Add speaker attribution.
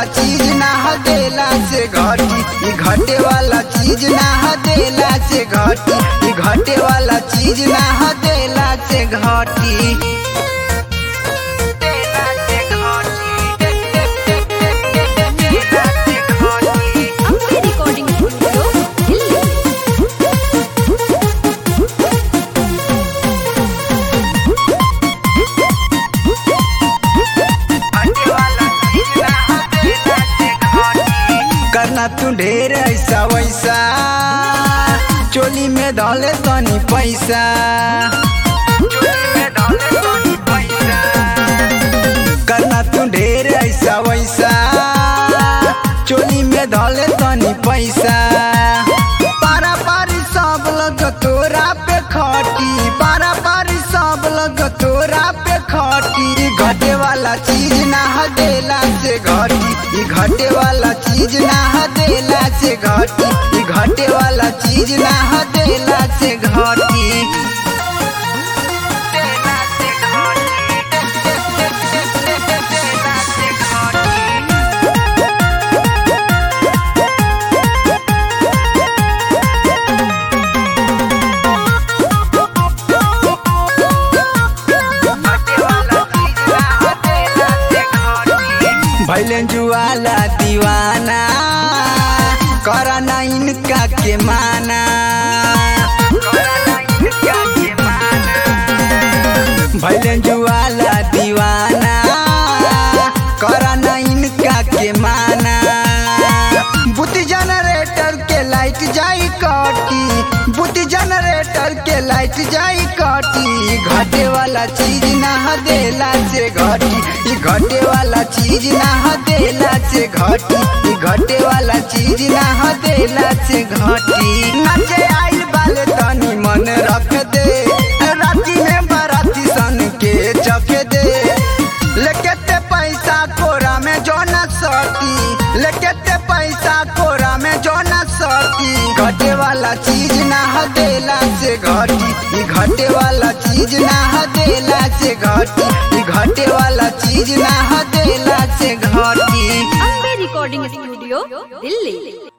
Speaker 1: चीज ना हदेला से घटी ई घटे वाला चीज ना हदेला से घटी ई घटे वाला चीज ना हदेला से घटी
Speaker 2: अपने रिकॉर्डिंग स्टूडियो दिल्ली
Speaker 1: करना तू ढेर ऐसा वैसा चोली में डाले तनी पैसा करना तू ढेर ऐसा वैसा चोली में डाले तनी पैसा पारा पारी सब लग तोरा पे खटी पारा पारी सब लग तोरा पे खटी ई घटे वाला चीज ना हदेला से घटी ई घटे वाला चीज ना हदेला से घटी ई घटे वाला चीज ना हदेला से घटी भैले जुआला दीवाना करा ना इनका के माना भैले जुआला दीवाना करा ना इनका के माना बुद्धि जनरेटर के लाइट जाई कटी बुद्धि जनरेटर के लाइट जाई कटी घटे वाला चीज ना हदेला से घटी ई घटे वाला चीज ना हदेला से घटी ई घटे वाला चीज ना हदेला से घटी नाचे आइल बाले तनी मन रख दे राती में बाराती सन के चख दे लेके ते पैसा कोरा में जो न सटी लेके ते पैसा कोरा में जो न सटी घटे वाला चीज ना हदेला से घटी ई घटे वाला चीज ना हदेला से घटी ई घटे वाला चीज ना हदेला से घटी
Speaker 2: अपने रिकॉर्डिंग स्टूडियो दिल्ली